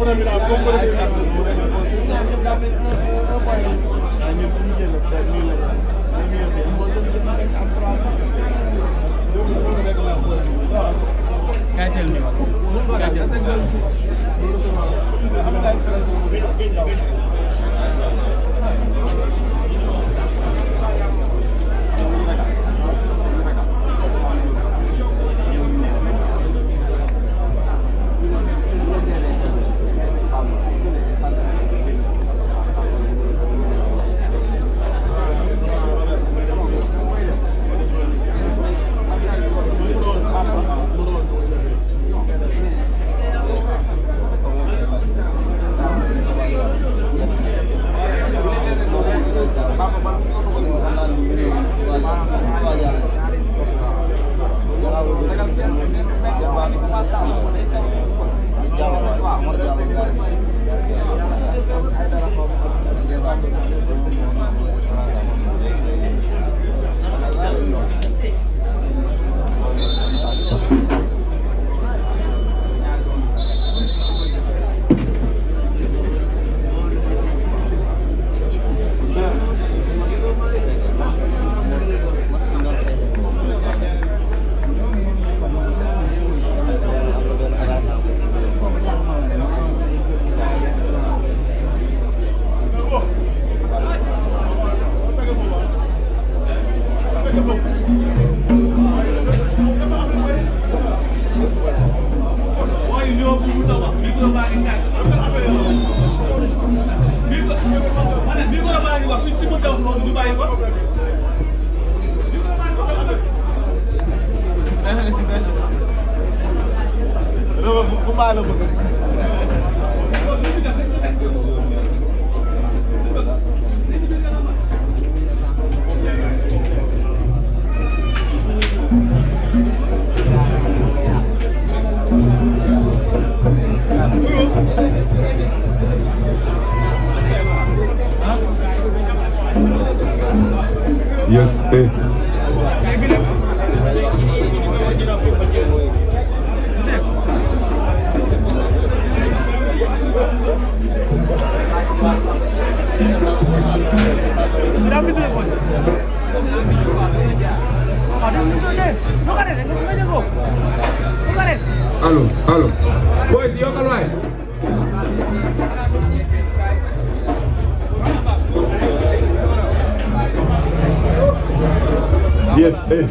Kay teel ni wala. Kay teel. mooy ñoo bëgg a wax micro baa ngi tàkk micro ma ne micro baa ngi wax suñ ci mënta wax loolu ñu bàyyi ko micro baa ngi wax Rewa bu baax la bëgg. Yes, eh. Allo, allo. Boys, yokkal waay. Yes, eh.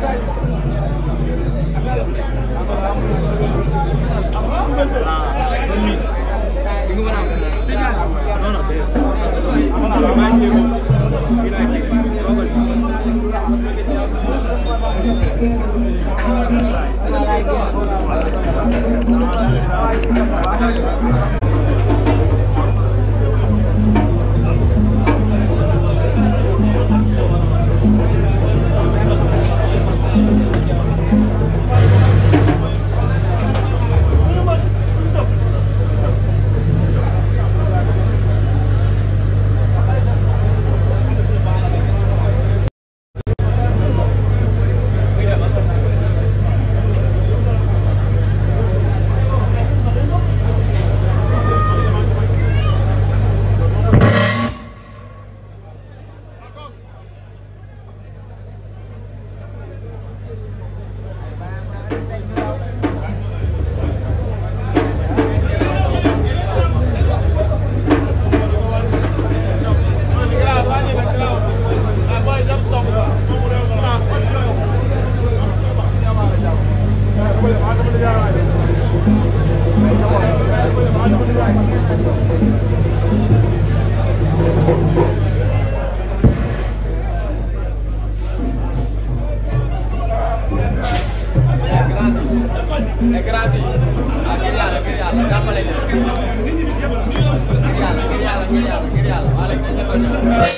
grâce yi ah ngir yàlla ngir yàlla jàppale ñu ngir yàlla ngir yàlla ngir yàlla ngir yàlla waa léegi dañ la ko ñëw.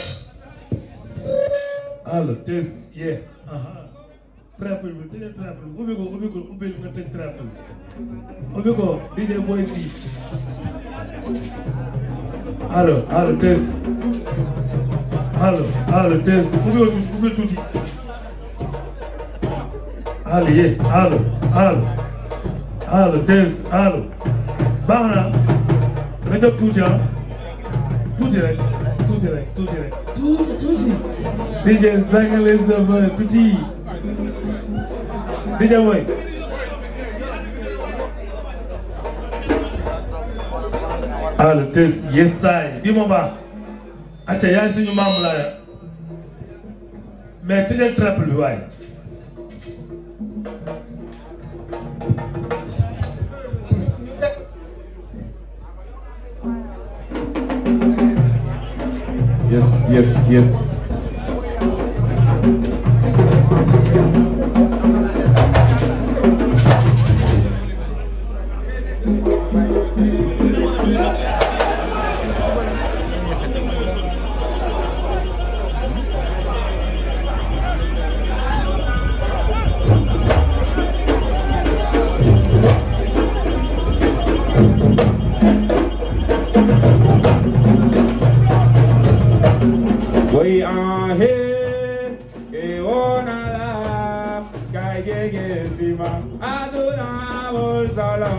allo test yeah aha trappel bi tëjee trappel bi ubbi ko ubbi ko ubbi nga tëj trappel bi ubbi ko DJ Boy si allo allo test allo allo test ubbi ko tuuti ubbi tuuti allo ye allo allo allo test allo baax na nga jóg tuuti ah tuuti rek tuuti rek tuuti rek tuuti tuuti DJ Zangale Zava tuuti DJ mooy allo test yes saay bi ma baax acca yaay suñu maam laaya mais tëjal triple bi waaye Yes, yes, yes. We are here, e ona la, kai gege sima, aduna vol solo.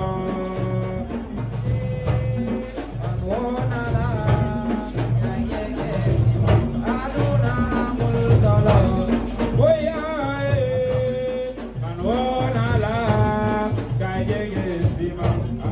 We are here, and ona la, kai gege sima.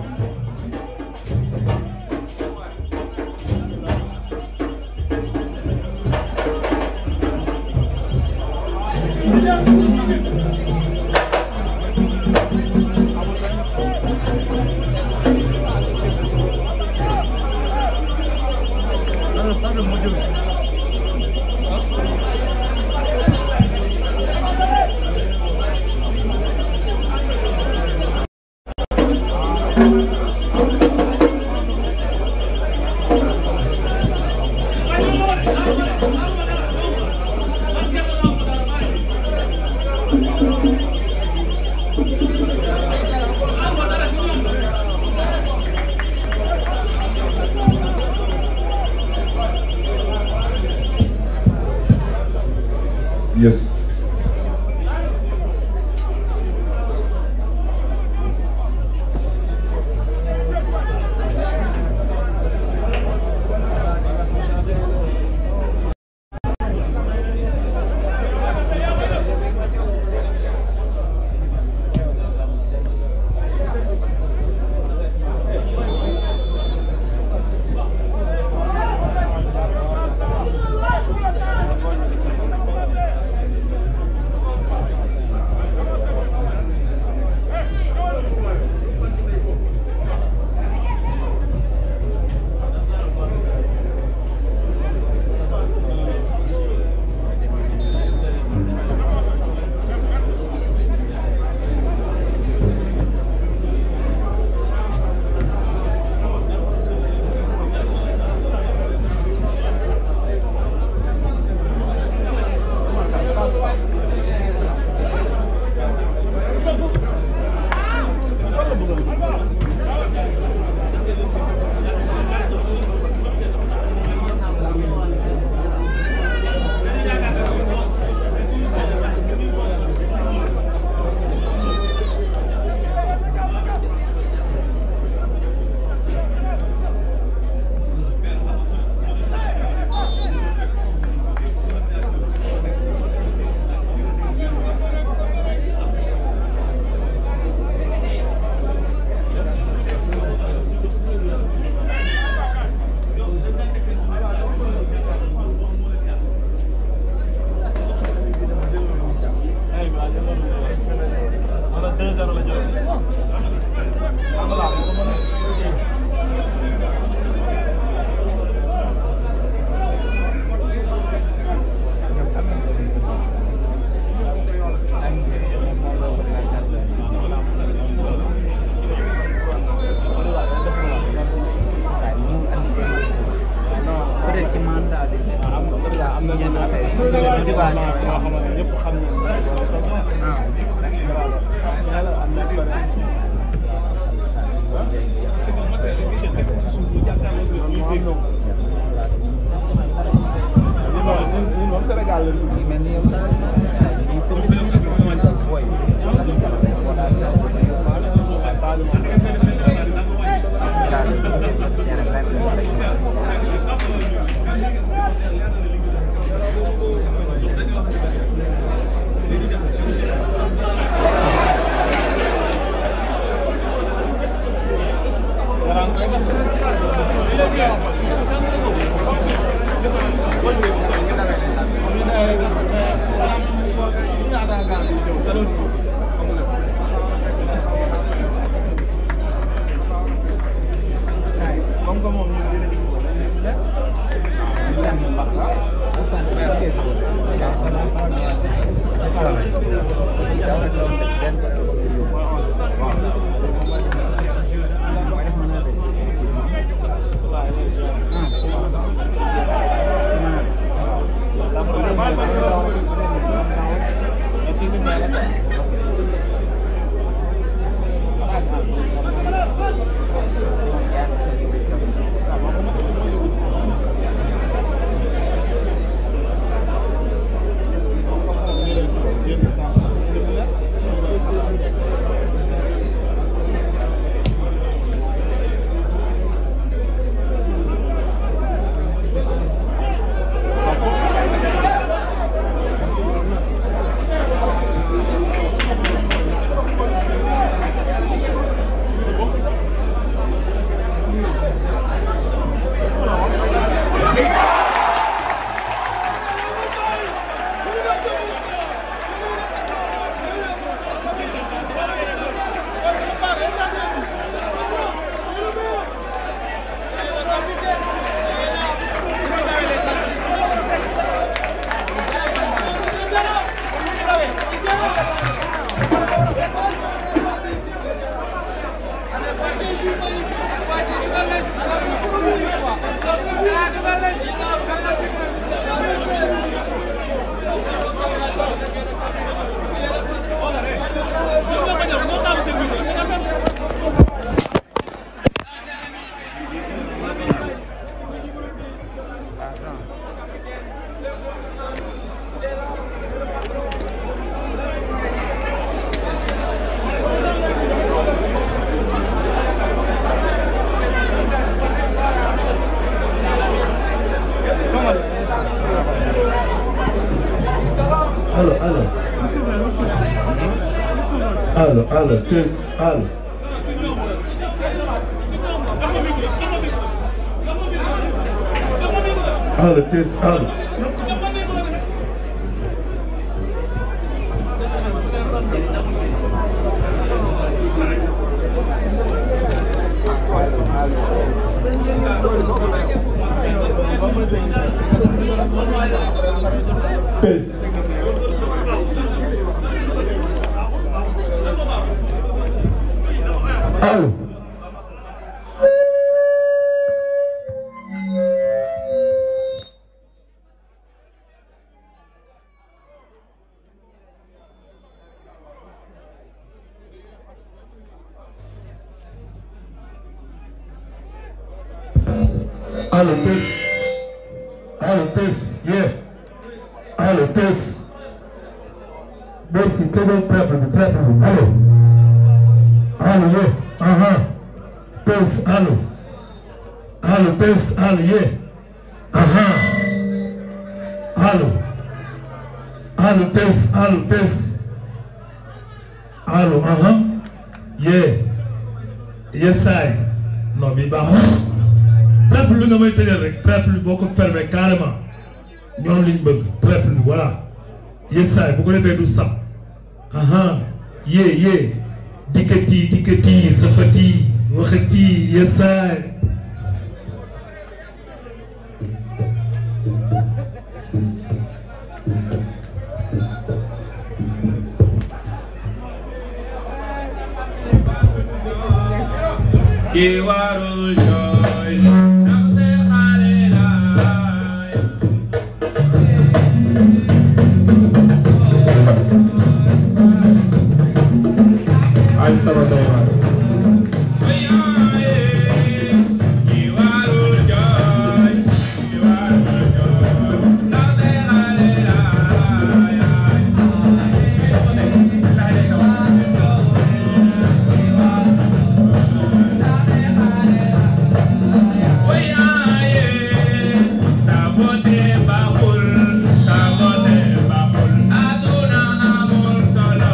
Yes. peut-être ci mandat bi am na yenn affaire yi motivation yoo xamante ne ñëpp xam nañ ñun moom Sénégal la yi mel ni yow sa sa yi comme ni ñu boy la ñu jàpp rek wala sa sa yo ba la allo allo tës allo allo tës allo tës allo allo tës allo tës yeah allo tës merci tëjal peuple bi peuple bi allo allo yeah aha tës allo allo tës allo yeah aha allo allo tës allo tës allo aha yeah yes saay non bi baax préple bi nga may tëjal rek préple bi boo ko fermé carrément ñoom liñ bëgg préple bi voilà yes saay bu ko defee du sab aha yee yee dikkati dikkati safati waxati yes saay ki warul jooy ndaxte xale laay ay sama day waar Oyaaye ki warul jooy ki warul jooy ndaxte xale laay Oyaaye sabote baaxul sabote baaxul aduna amul solo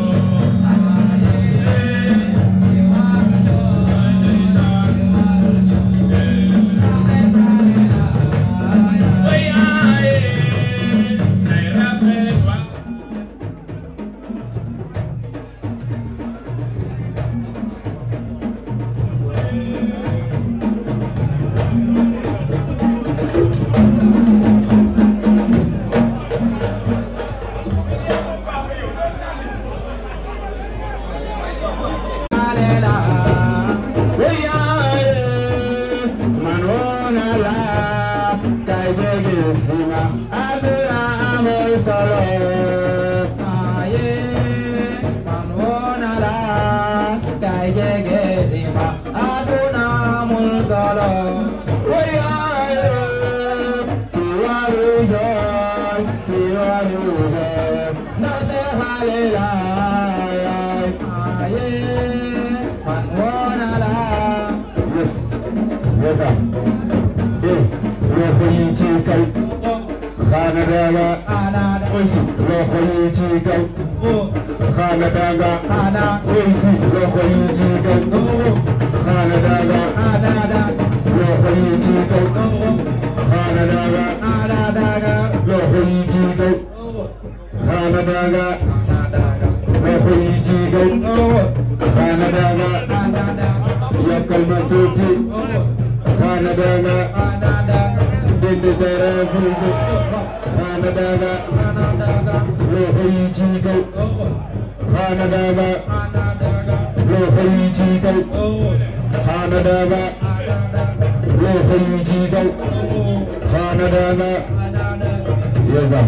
Xana daga oisi loxo yi ci kaw xana daga oisi loxo yi ci kaw xana daga loxo yi ci kaw xana daga loxo yi ci kaw xana daga loxo yi ci kaw xana daga yokkal ma tuuti xana daga dindi dara fulbe xana daga loxo yi ci kaw xana daga loxo yi ci kaw xana daga loxo yi ci kaw xana daga yezam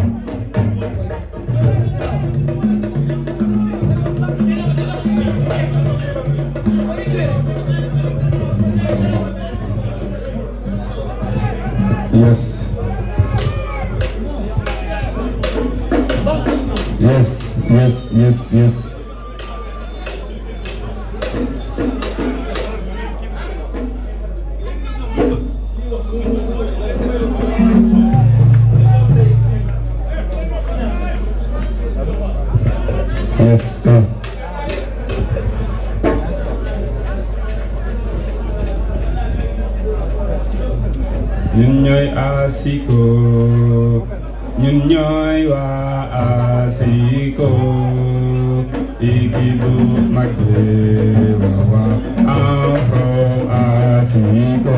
Yes. Yes, yes, yes, yes. Yes. Uh. ñun ñooy asiko ñun ñooy waa asiko équipe bu mag bi waaw waaw I'm from asiko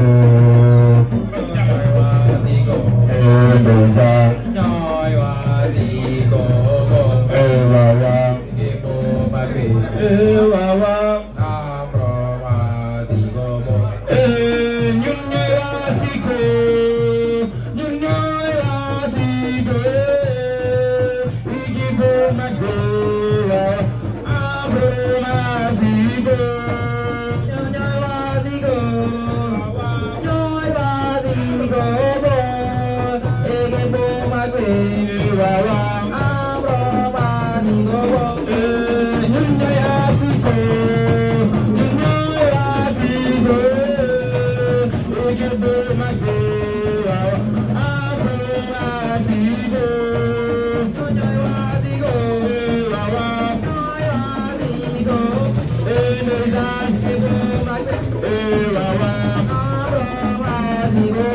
Mendoza ñooy waa Zico eh waaw waaw équipe bu mag bi eh waaw waaw I'm from Zico Eh, ñun ñooy asiko ñun ñooy asiko équipe bu mag bi waaw I'm from asiko ñooy waa Zico ñooy waa Zico équipe bu mag bi waaw waaw I'm from Zico Eh, ñun ñooy asiko ñun ñooy asiko équipe bu mag bi waaw I'm from asiko ñooy waa Zico Eh, waaw waaw ñooy waa Zico Eh, ndeysaan équipe bu mag bi Eh, waaw waaw I'm from Zico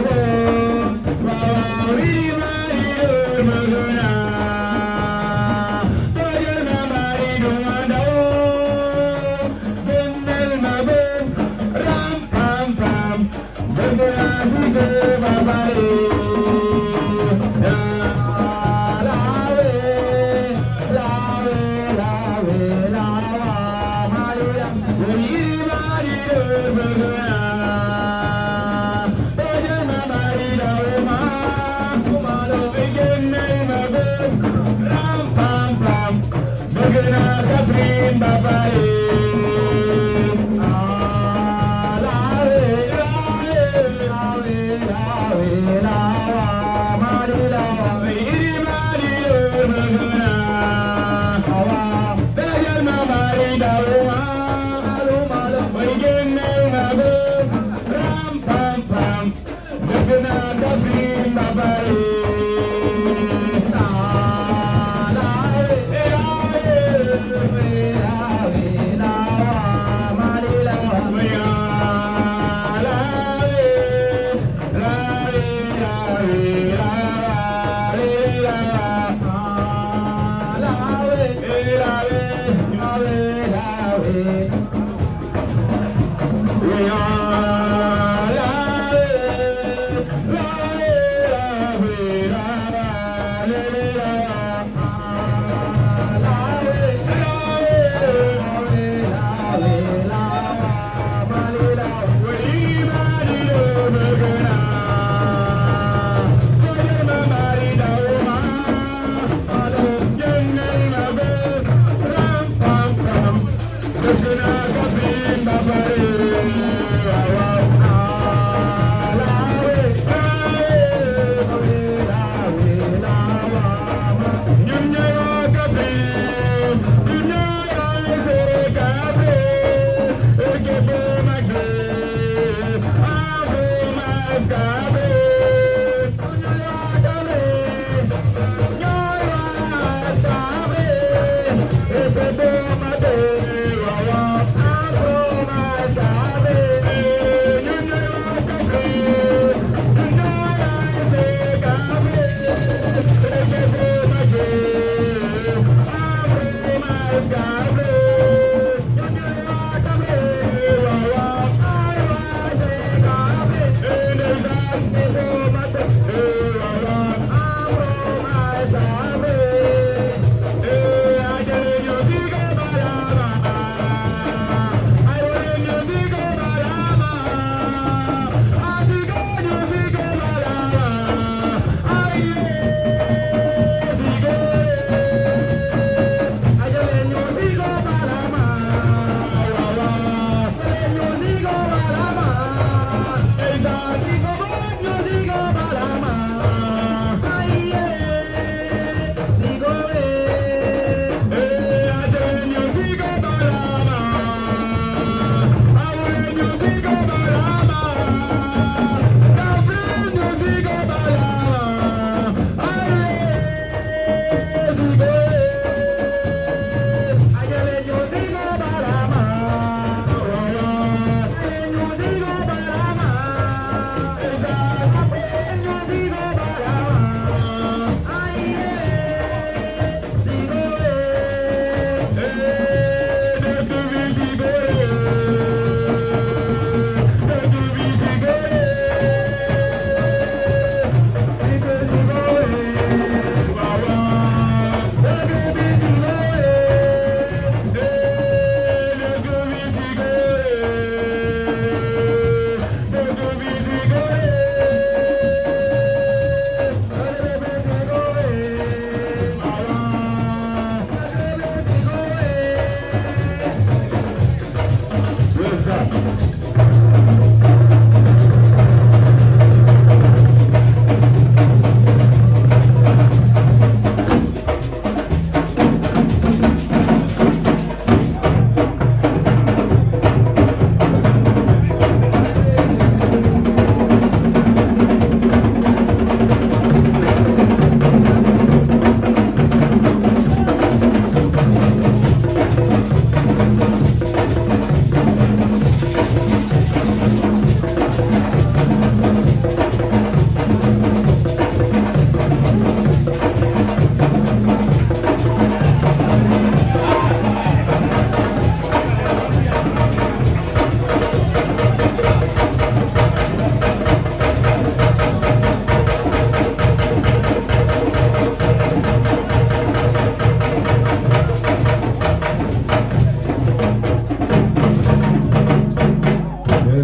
Wow, wow, I'm from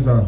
ça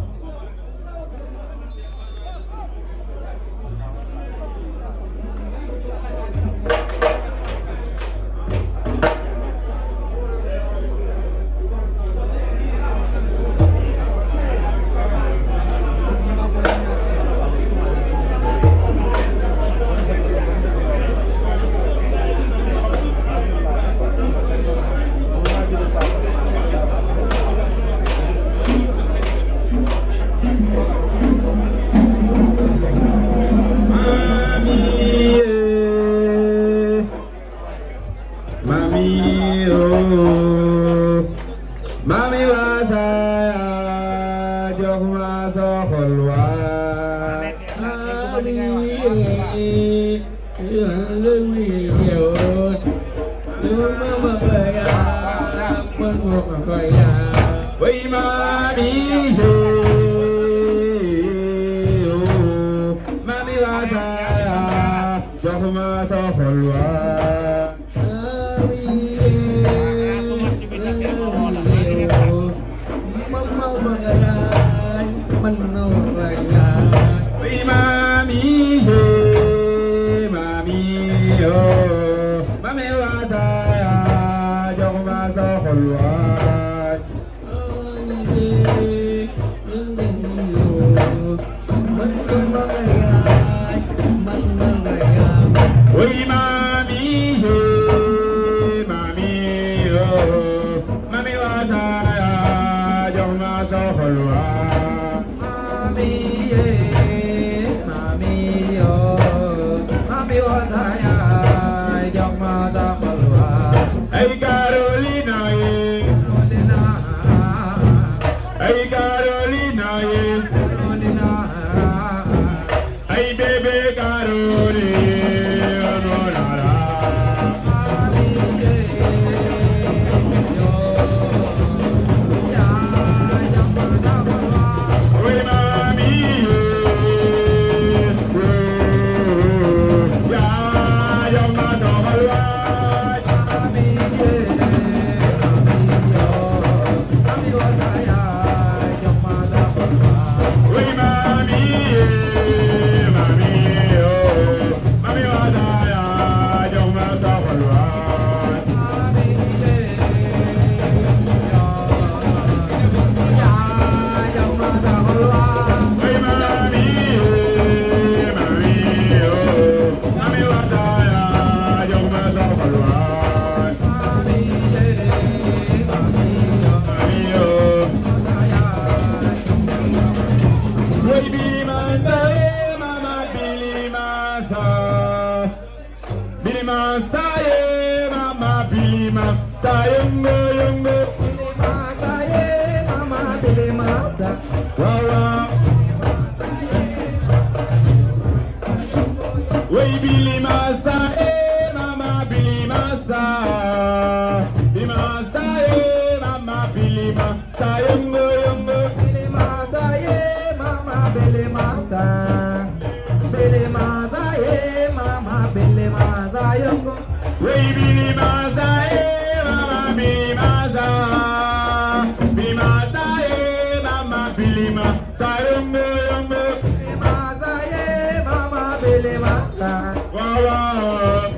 Mami, oh, mami wasaya, jox ma sa xol wa. Mami, eh, yàlla mi yow, yow mama kaya, man mama kaya. Way mami, eh, oh, mami wasaya, jox ma sa xol wa. Hey, mami, hey, mami, oh, mami wasaya, jox ma sa xol waay. Hey, mami, hey, mami, oh, mami wasaya, jox ma sa xol waay. Hey, Carolina, yeah. Hey, Carolina, yeah. Hey, baby, Carolina, no, no, no. Oye, mami, yeah. Oh, ya, ya me tomo el baño. Oye, mami, yeah, mami, oh, mami, vaya, ya me tomo el baño. Oye, mami, yeah, mami, oh, mami, vaya, ya me tomo el baño. Mami, oh. Wey Billy Mansa, eh, mama Billy Mansa. Billy Mansa, eh, mama Billy Mansa, yungo, yungo. Wow, wow. Wey Billy Mansa, eh, mama Billy Mansa. Billy Mansa, eh, mama Billy Mansa, yungo, yungo. Wey Billy Mansa, eh, mama Billy Mansa. Billy Mansa, eh, mama Billy Mansa, yungo, yungo. Wow, wow.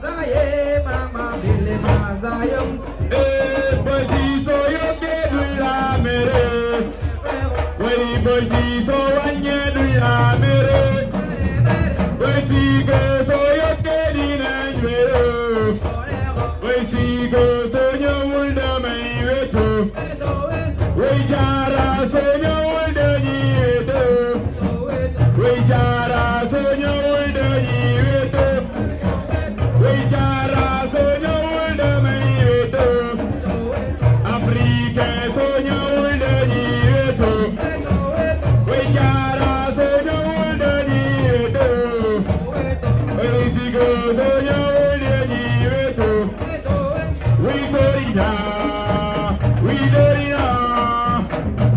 Eh, boy, si so yo que du la mere. Wey, boy, si so wanye du la mere. Wey, si go so yo que di na jwero. Wey, si go so yo wulda mai weto. Wey, jara so yo wulda ni weto. Wey, jara so yo wulda ni weto. Wey, jara so yo wulda mai weto. Afrique so yo wulda ni weto. Wey, jara so yo wulda ni weto. Wey, si go so yo wulda ni weto. We Dorina, we Dorina,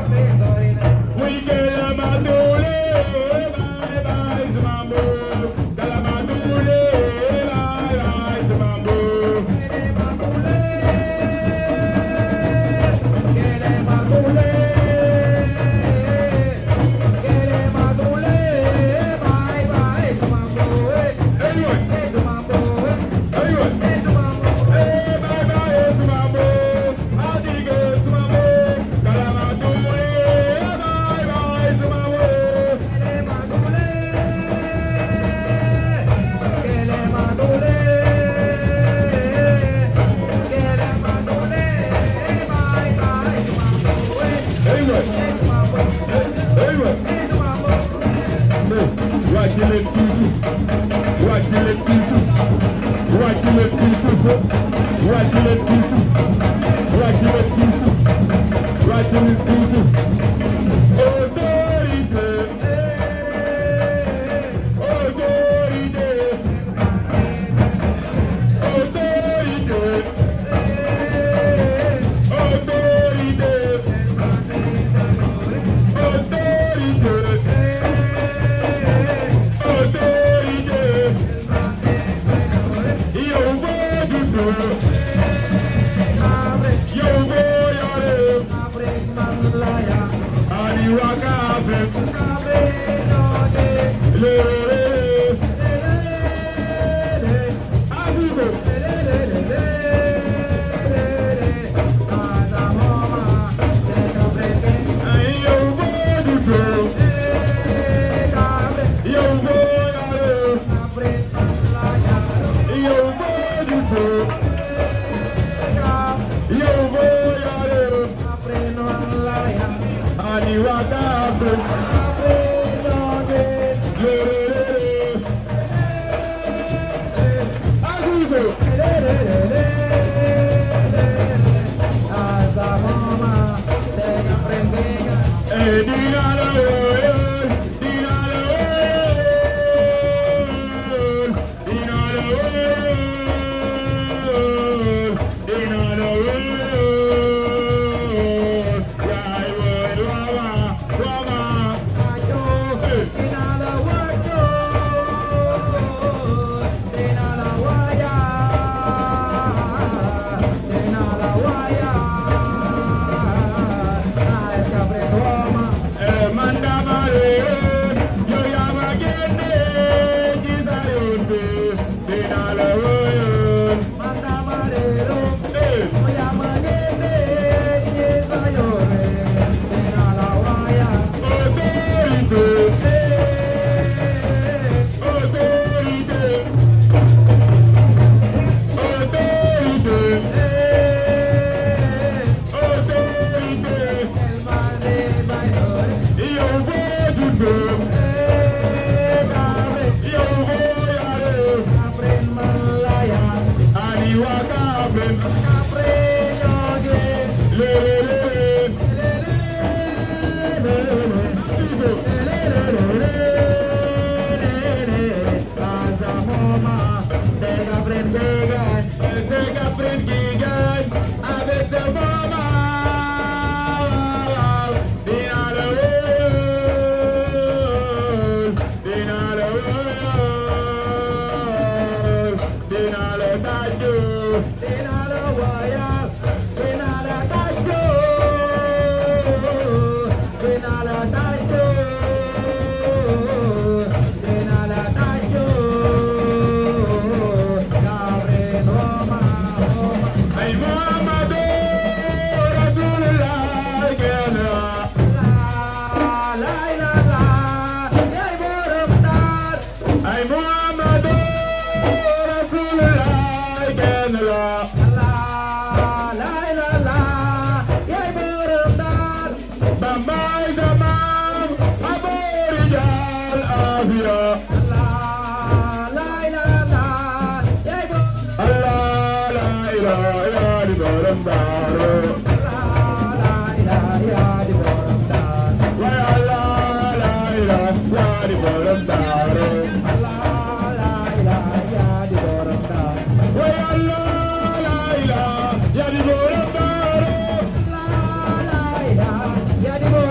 Yeah.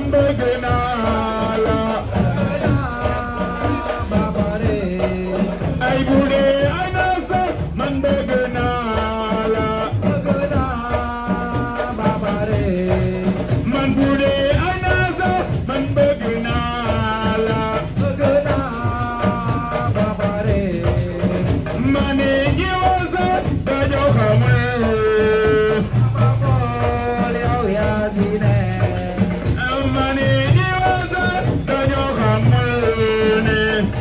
bëgg naa la ay bu dee ay na sax man bëgg naa la man bu dee ay na sax man bëgg naa la ma ne ñi wasa dañoo xamul ma ne ñi wasa dañoo xamul ne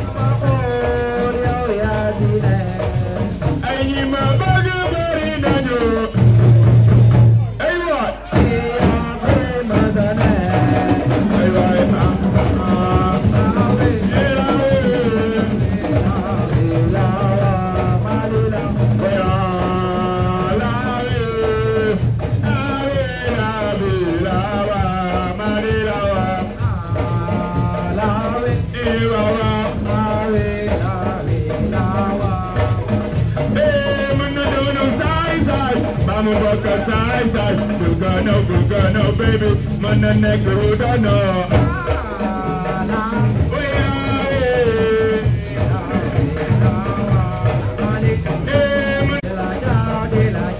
ay ñi ma bëgg bari nañu ay waay ay waay ah ah Side, side, good girl, no, good girl, no, baby. Man, the neck, who don't know. We are, eh, man,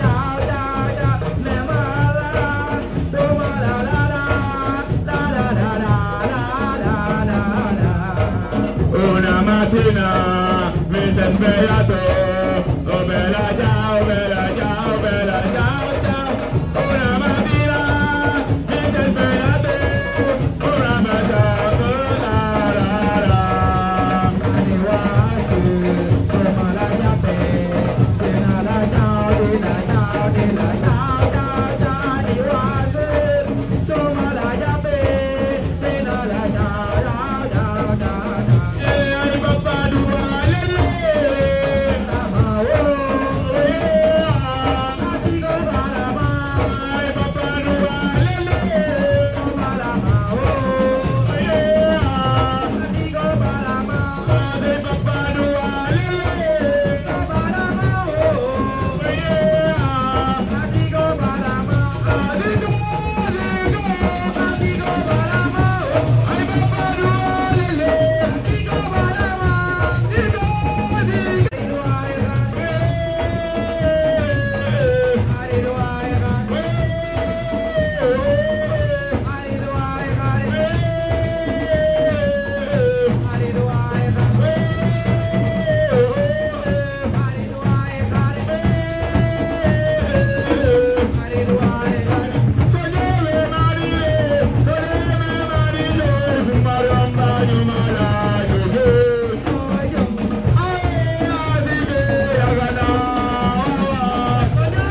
Una mattina mi si è svegliato Oh bella ciao, bella ciao, bella ciao, ciao Una mattina mi si è svegliato Una bella ciao, la la la Eh, ai papà dua, le le Ai papà dua, le le Ai papà dua, le Sognare marire, sognare marire, fumaron baño malayo. Ay, así que ha ganado.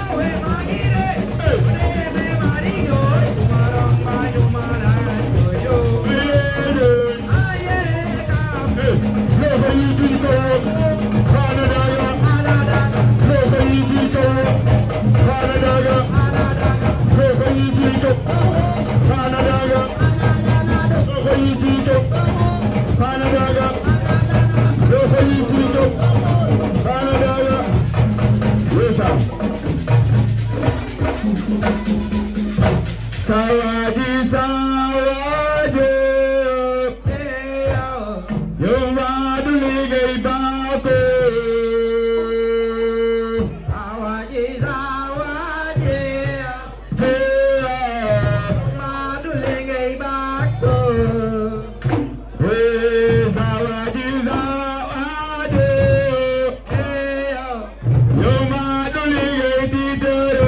Sawaji sawaji Yung maduligay ba ako Hey, sawaji sawaji Yung maduligay titero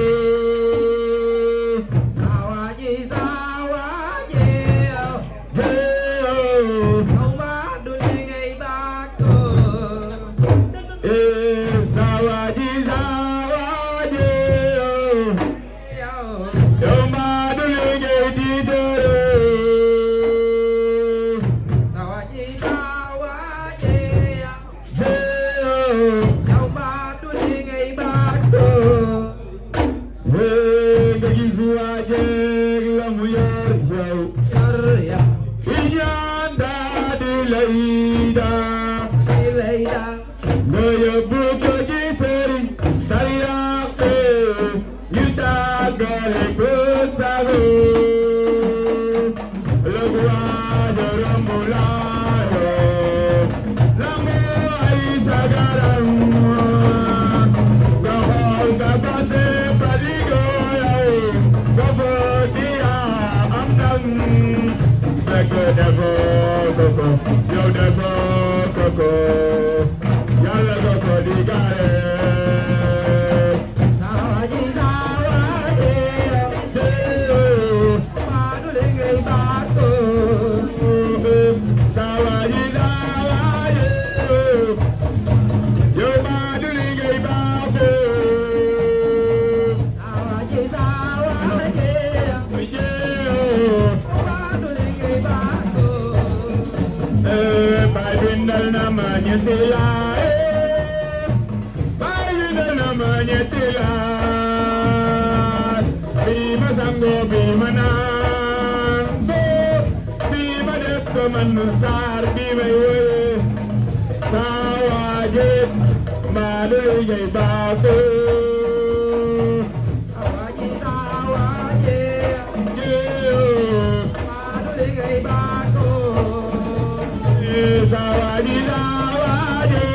Eh, sawaji sawaji Yung maduligay titero Hey, kagisu aja lamu yor yow Inyan dadi leida Ngaya buka jiseri Tariake Yuta gare kutsago fekk defoo ko ko yow defoo ko ko yàlla ko ko di gaare Sawaji sawaji Madule ngay bako Sawaji sawaji yow maa du li ngay baaxoo Sawaji sawaji Madule ngay bako Baay bindal na ma ñetti laay Baay bindal na ma ñetti laay bii ma sangoo bii ma naan ko bii ma def ko man saar bii may woye saa waaje maa du liggéey baaxoo Sawaji sawaji Yeeyoo. Madule ngay bako Sawaji sawaji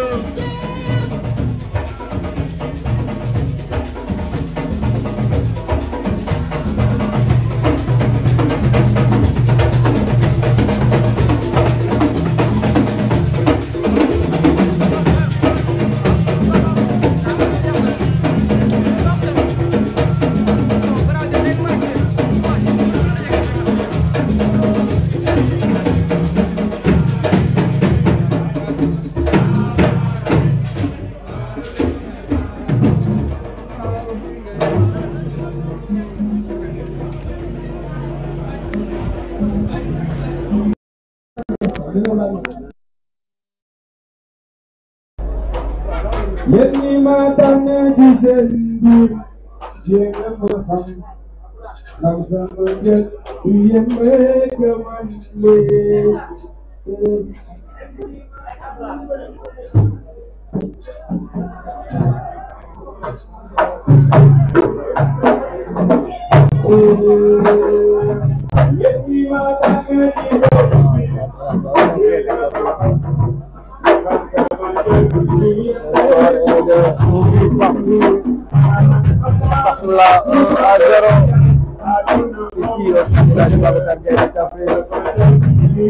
yéen ñi ma tànn ci seen biir jéem a ma xam ndax sama njël du yem rek man lee yéen ñi ma tànn ci seen biir Là, 1 à 0 ici au centre de Babacar Gaye Café.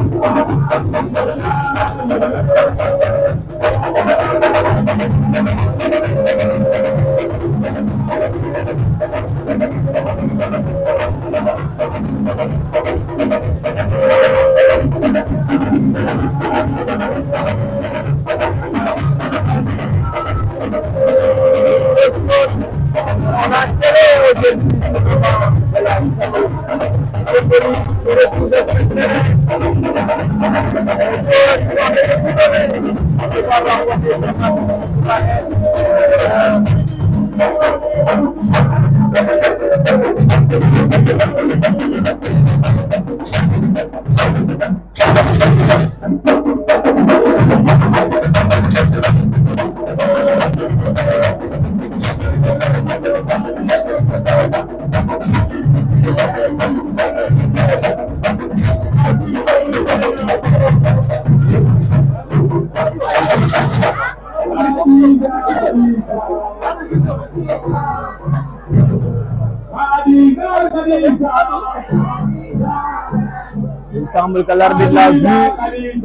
Let's go. On a scellé aujourd'hui ce moment de la semaine. C'est venu pour le coup de Bruxelles. On va avoir voté ce match. Il semble que l'arbitre l'a vu.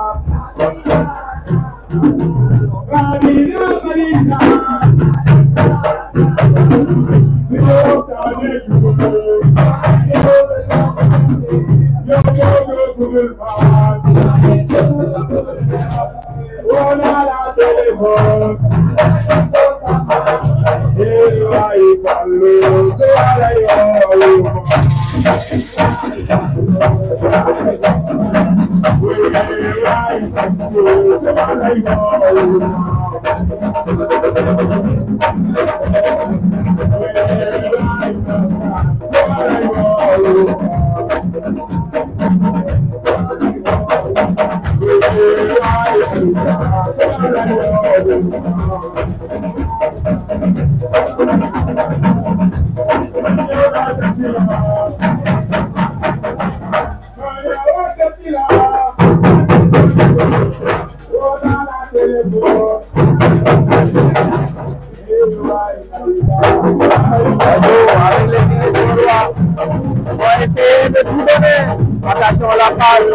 Sadio avec les filets sur droit. On va essayer de tout donner. Attention la passe.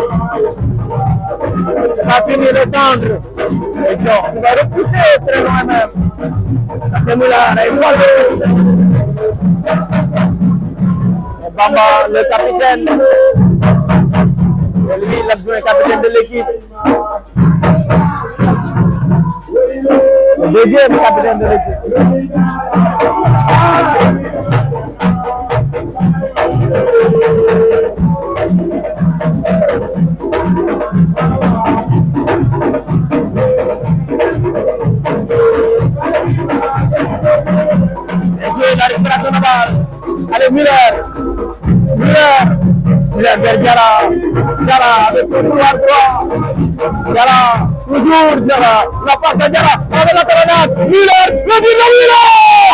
Il va finir le centre. Et puis il va repousser très loin même. Ça c'est Moulin. Il faut le. Et Bamba, le capitaine. Et lui, l'adjoint capitaine de l'équipe. Le deuxième capitaine de l'équipe. Essaye la récupération de balle. Allez, Miller. Miller. Miller vers Diarra. Diarra avec son couloir droit. Diarra. Toujours Diarra. La passe de Diarra. Avec la colonnade. Miller. Le but de Miller.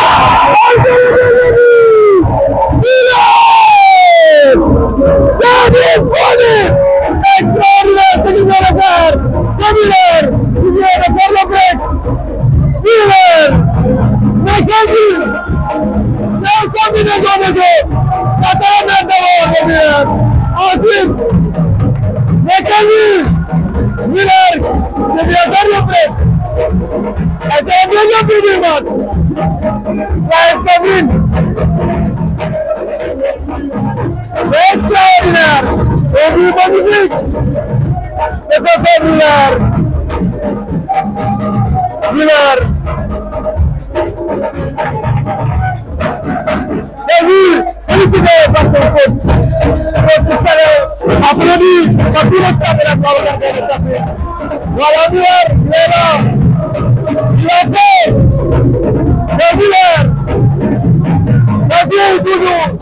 Miller. David Bonnet. Extraordinaire ce qu'il vient de faire. C'est Miller. Il vient de faire le break. Miller. Mais quel but C'est une combinaison de jeu. La colonnade d'abord de Miller. Ensuite, mais quel but Miller devient faire le break. Et c'est le deuxième but du match. La Escadrille. C'est extraordinaire. Un but magnifique. C'est que fait Miller. Miller. Et lui, félicité par son coach. Coach Salé, applaudi par tout le staff de la Croix regarder le tapis. Voilà Miller, il est là. Il a fait. C'est Miller. Ça joue toujours.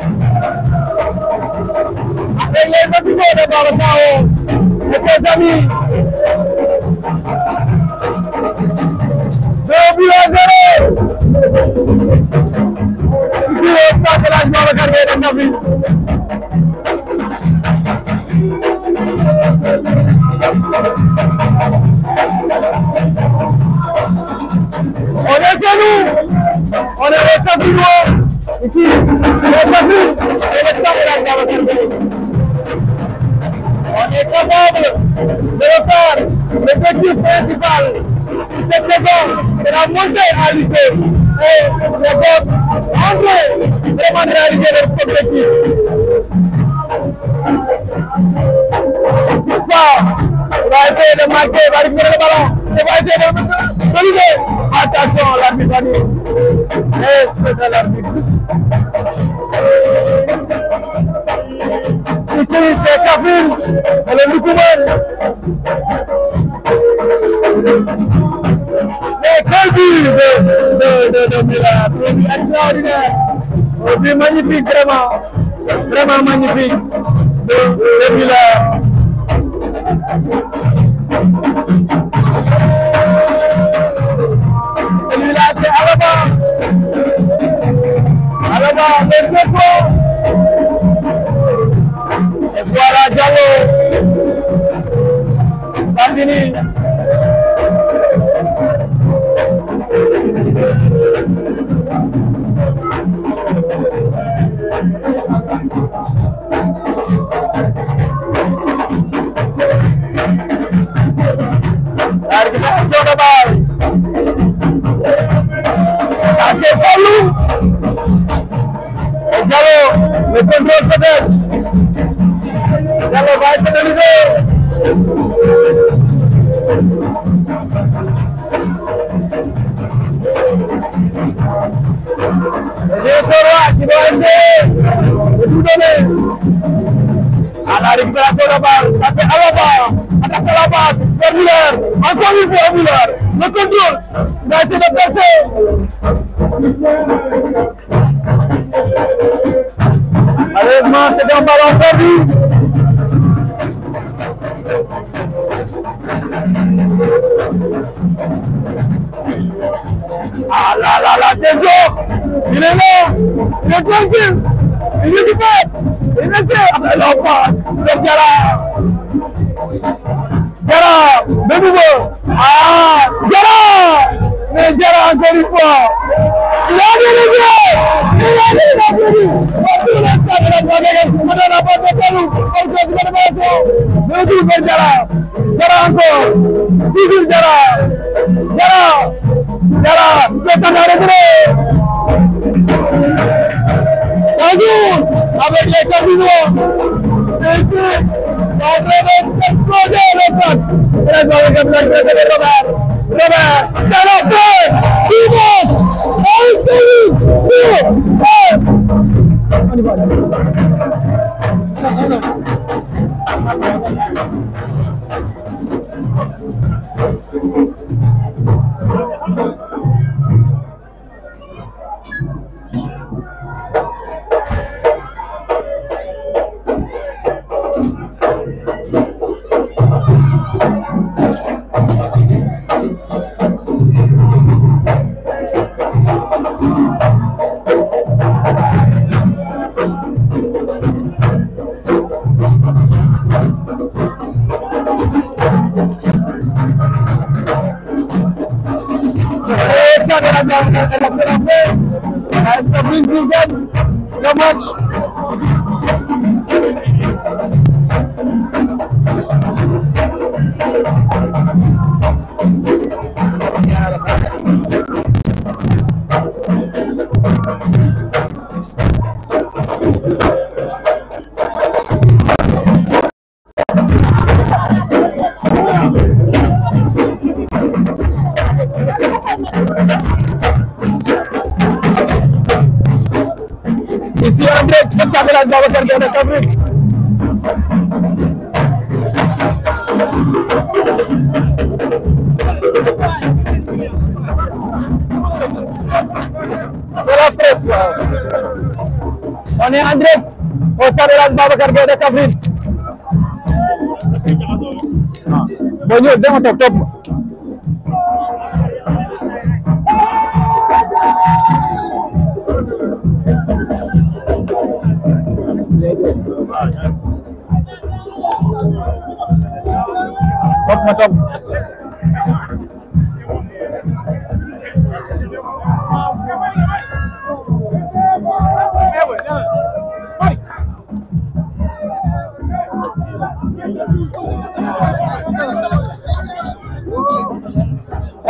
Avec les assistants de Barosao et ses amis. Deux buts à zéro. Ici au stade de la Joie regarder le tapis. On est chez nous. On est au tapis noir. Ici, le tapis, c'est le stade de la Joie regarder. On est capable de refaire l'objectif principal de cette saison, c'est la montée à l'UP. Et les boss André vraiment de réaliser leur objectif. C'est ça. Il va essayer de marquer, il va récupérer le ballon. Il va essayer de, de lever. Attention, l'arbitre a dit. Et c'est de l'arbitre. Ici, c'est Kafil, c'est le Lukuman. Mais quel but de, de, de, de Mila, un but extraordinaire, un but magnifique vraiment, vraiment magnifique de, de Mila. Celui-là, c'est Alaba. Alaba, le Tieso. Et voilà Diallo. C'est pas fini. La récupération de balle. Ça c'est Fallou. Et Diallo, le contrôle peut-être. Diallo va essayer de lever. C'est Soroa qui doit essayer de tout donner. À la récupération de balle, ça c'est Alaba. Attention à la passe, vers Muller. Encore une fois Muller. Le contrôle. Il va essayer de passer. Malheureusement, c'est un ballon perdu. Ah là là là, c'est dur. Il est là. Il est tranquille. Il est du Il essaie. Après, il en passe. Le Diarra. Diarra, de nouveau. Ah, Diarra. Mais Diarra, encore une fois. Il a dirigé. Il a dirigé. Il a dirigé. On a pas de talou. On fait une rénovation. Le retour vers Diarra. Diarra encore. Toujours Diarra. Diarra. Diarra. Il peut s'en arrêter. Bonjour avec les cardinaux. Et ici, c'est en train d'exploser le stade. Et là, je vois le capitaine de Robert. Robert, c'est la fin. Dimanche, à Esthérie. On y va. Et ça, de la gamme, elle a fait la fin. Est-ce que Brinkley gagne le match Ici, en direct, le stade de la Babacar Gueye de Kaffrine. C'est la presse, là. On est en direct au stade de la Babacar Gueye de Kaffrine. Bon, ñëw dama toog topp ma. topp ma topp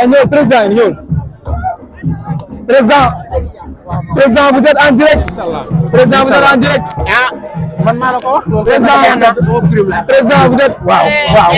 ñëw président yi ñëw président président vous êtes en direct président vous êtes en direct man maa la ko wax. président président vous êtes waaw waaw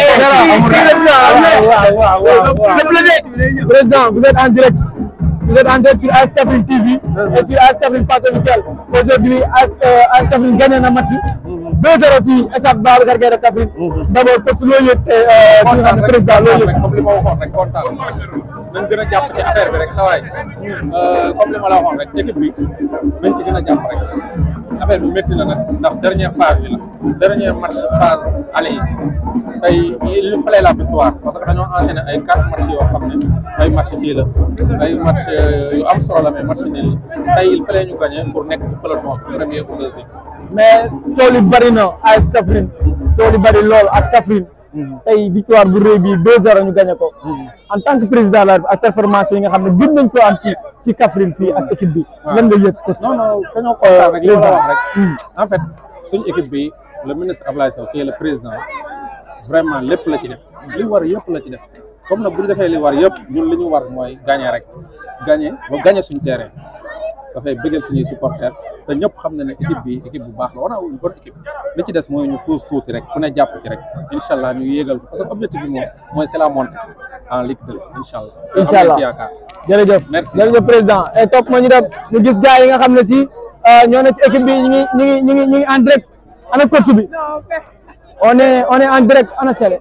président vous êtes en direct vous êtes en direct sur AS Kaffrine TV et sur AS Kaffrine page officielle aujourd'hui AS AS Kaffrine gagné na match 2-0 fii stade Babacar Gueye de Kaffrine d'abord parce que loolu yëpp ki nga xam ne président loolu yëpp comme li ma waxoon rek kontaan nañ gën a jàpp ci affaire bi rek sa waay comme li ma la waxoon rek équipe bi nañ ci gën a jàpp rek affaire bi métti na nag ndax dernière phase yi la dernière match phase aller yi tey il nous fallait la victoire parce que dañoo enchaîné ay quatre matchs yoo xam ne ay match kii la ay match yu am solo la mais match nul la tey il fallait ñu gagner pour nekk ci peloton premier ou deuxième mais coow li bëri na AS Kaffrine coow li bëri lool ak Kaffrine tey victoire bu rëy bi 2-0 ñu gagné ko en tant que président la ak performance yi nga xam ne gën nañ ko am ci ci Kaffrine fii ak équipe bi lan nga yëg non non dañoo kontaan rek li ma la wax rek en fait suñu équipe bi le ministre Ablaye Sow qui est le président vraiment lépp la ci def li war yëpp la ci def comme nag bu ñu defee li war yëpp ñun li ñu war mooy gagner rek gagner ba gagner suñu terrain ça fait bëggal suñuy supporters te ñëpp xam na ne équipe bi équipe bu baax la on a une bonne équipe li ci des mooy ñu pousse tuuti rek ku ne jàpp ci rek incha allah ñu yéegal ko parce que objectif bi moom mooy c'est la montée en Ligue 2 incha allah. incha allah am nañ ci yaakaar. jërëjëf Merci. jërëjëf président et topp ma ñu dem ñu gis gars yi nga xam ne si ñoo ne ci équipe bi ñu ngi ñu ngi ñu ngi ñu ngi en direct ana coach bi on est on est en direct ana Sele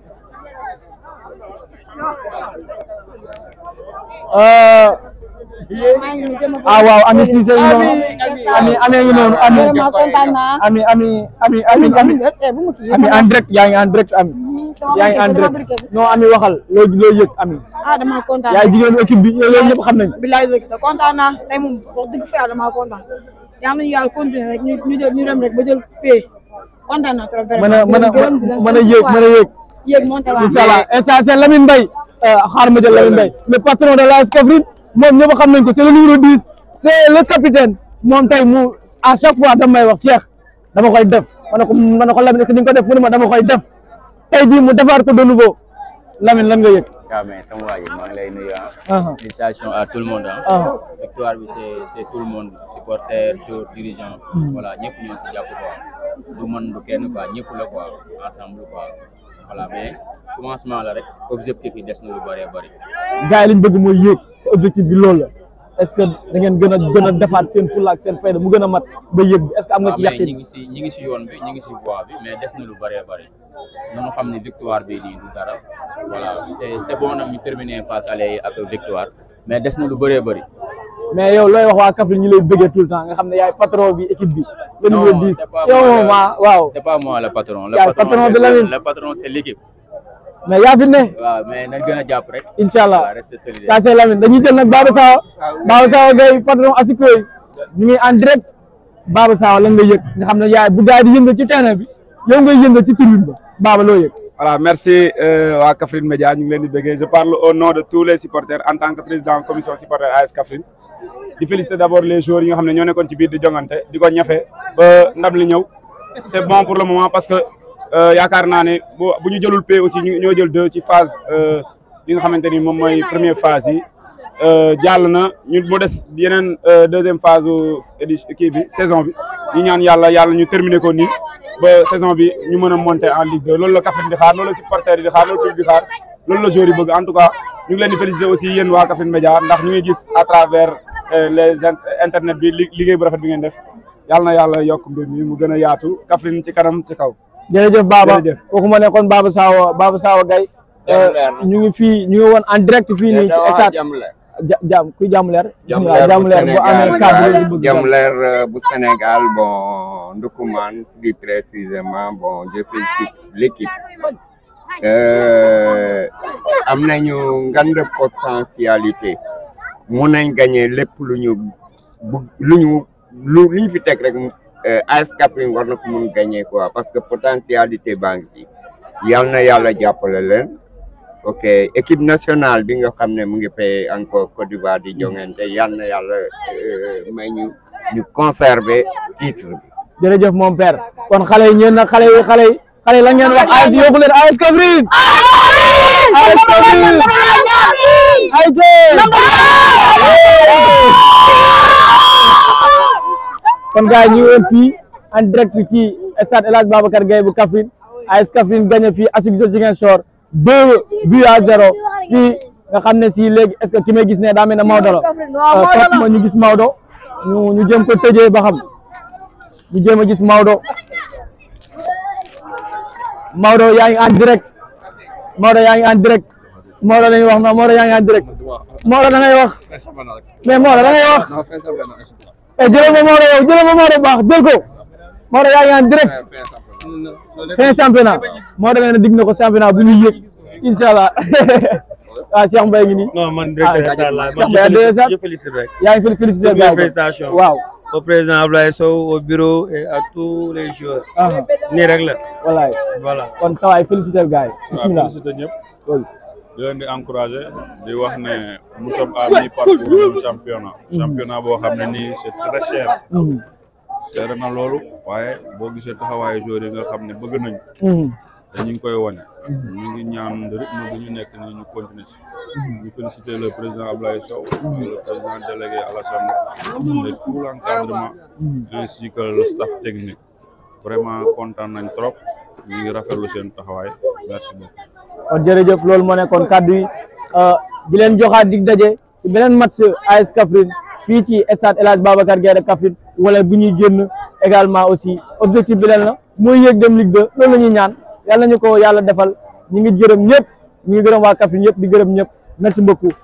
euh ah waaw Ami Cissé ngi noonu Ami Ami ngi noonu Ami Vraiment kontaan naa. Ami Ami Ami Ami Ami Eh, bu ma kii Ami en direct yaa ngi en direct Ami yaa ngi en direct non Ami waxal loo loo yëg Ami ah dama kontaan. yaay jigéenu équipe bi loolu ñëpp xam nañ bilaay dëgg la kontaan naa tey moom wax dëgg fa yàlla damaa kontaan yal nañu yàlla continuer rek ñu ñu jël ñu dem rek ba jël pay kontaan naa trop vraiment. mën a mën a mën a yéeg mën a yéeg yéeg monté waa incha allah instant c'est Lamine Mbaye xaar ma jël Lamine Mbaye le patron de l'AS Kaffrine moom ñëpp xam nañ ko c'est le numéro 10 c'est le capitaine moom tey mu à chaque fois dama may wax Cheikh dama koy def ma ne ko ma ne ko Lamine est-ce que di nga ko def mu ne ma dama koy def tey jii mu defaat ko de nouveau Lamine lan nga yëg. waaw mais sama waa ji maa ngi lay nuyu ah. Ah. félicitations à tout le monde ah. Ah. victoire bi c'est c'est tout le monde supporter joueur dirigeant. voilà ñëpp ñoo si jàpp quoi du man du kenn quoi ñëpp la quoi ensemble quoi voilà mais commencement la rek objectif yi des na lu bëree bëri. gars yi li ñu bëgg mooy yéeg objectif bi loolu la est-ce que da ngeen gën a gën a defaat seen fulla ak seen fayda mu gën a mat ba yéeg bi est-ce que am nga ci waaw mais ñi yàqin ngi si ñi ngi si yoon bi ñi ngi si voie bi mais des na lu bëree bëri nañu xam ne victoire bi nii du dara voilà c'est c'est bon nag ñu terminer phase aller ak victoire mais des na lu bëree bëri. mais yow looy wax waa Kaffrine ñu lay bëggee tout le temps nga xam ne yaay patron bi équipe bi le numéro 10 c'est pas yow moi moom le- ah waaw c'est pas moi le patron. Le Yaay patron, patron c'est de Lamine. le patron c'est l'équipe. mais yaa fi ne waaw mais nañ gën a jàpp rek. incha allah Voilà, rester solidaire. ça c'est Lamine dañuy jël nag Baba Sawa Baba Sawa Gueye patron Asiko yi ñu ngi en direct Baba Sawa lan nga yëg nga xam ne yaay bu gars yi di yëngal ci terrain bi yow ngay yëngal ci tribune ba Baba loo yëg Voilà, merci euh, waa Kaffrine Média ñu ngi leen di bëggee je parle au nom de tous les supporters en tant que président commission supporter AS Kaffrine di féliciter d'abord les joueurs yi nga xam ne ñoo nekkoon ci biir di jongante di ko ñafe ba ndam li ñëw c'est bon pour le moment parce que euh, yaakaar naa ne bu bu ñu jëlul paie aussi ñu ñoo jël deux ci phase euh, yi nga xamante ni moom mooy première phase yi euh, jàll na ñu mu des yeneen euh, deuxième phase édi kii bi saison bi ñu ñaan yàlla yàlla ñu terminer ko nii ba saison bi ñu mën a monter en Ligue 2 loolu la Kaffrine di xaar loolu la supporters yi di xaar loolu la public di xaar loolu la joueurs yi bëgg en tout cas ñu ngi leen di féliciter aussi yéen waa Kaffrine Média ndax ñu ngi gis à travers euh, les in- internet bi li- liggéey bu rafet bi ngeen def yàlla na yàlla yokk mbir mi mu gën a yaatu Kaffrine ci kanam ci kaw. jërëjëf Baba Jërëjëf. kooku ma nekkoon Baba Sawa Baba Sawa Gueye ñu ngi fii ñu ngi woon en direct fii nii ci stade ja jàmm kuy jàmm leer bismillah jàmm leer bu amee cadre yi bëgg Jàmm leer euh, bu Sénégal bon Ndoukoumane plus précisément bon je félicite l'équipe euh, am nañu ngand potentialité mun nañ gagner lépp lu ñu bugg lu ñu lu lu ñu fi teg rek euh, AS Kaffrine war na ko mun gagner quoi parce que potentialité baa ngi fi yal na yàlla jàppale leen ok équipe nationale bi nga xam ne mu ngi fay encore Côte d'Ivoire di jongante yal na yàlla euh, may ñu ñu conserver titre bi. jërëjëf mon père kon xale yi ñeen nag xale yi xale yi xale yi la ngeen wax AS yokku leen AS Kaffrine AS Kaffrine ay kon gars yi ñu ngi woon fii en direct ci stade El Hadj Babacar Gueye bu Kaffrine AS Kaffrine gagné fii Asugisa Ziguinchor deux buts à zéro fii nga xam ne si léegi est-ce que ki may gis ne daa mel ne Maodo la topp ma ñu gis Maodo ñu ñu jëm ko tëjee ba xam ñu jéem a gis Maodo Maodo yaa ngi en direct Maodo yaa ngi en direct Maodo la ñuy wax ma Maodo yaa ngi en direct Maodo da ngay wax mais Maodo da ngay wax eh jëlee ma Maodo yow jëlee ma Maodo bu baax jël ko Maodo yaa ngi en direct fin championnat Maodo nee na dig na ko championnat bu ñuy yëg incha allah waaw Cheikh Mbaye ngi nii. non man directeur Sall la Cheikh Mbaye DSA je félicite rek. yaa ngi félicité Toutes gars mes yi félicitations. waaw. au président Ablaye Sow au bureau et à tous les joueurs. ah nii rek la. wallaay voilà. kon sa waay félicité gars yi bismillah félicité ñëpp oui. di leen di encouragé di wax ne nous sommes à mi-parcours du championnat championnat boo xam ne nii c'est très cher Mhm. cher na loolu waaye boo gisee taxawaayu joueurs yi nga xam ne bëgg nañ Mhm. te ñu ngi koy wane ñu ngi ñaan rythme bi ñu nekk nii ñu continuer si ñu féliciter le président Ablaye Sow le président délégué Alassane et tout l'encadrement ainsi que le staff technique vraiment kontaan nañ trop ñu ngi rafetlu seen taxawaay merci beaucoup kon jërëjëf loolu moo nekkoon kàddu yi di leen joxaat dig daje ci beneen match AS Kaffrine fii ci stade El Hadj Babacar Gueye de Kaffrine wala bu ñuy génn également aussi objectif bi leen la mooy yéeg dem Ligue 2 loolu la ñuy ñaan yàlla nañu ko yàlla defal ñi ngi gërëm ñëpp ñi ngi gërëm waa Kaffrine yëpp di gërëm ñëpp merci beaucoup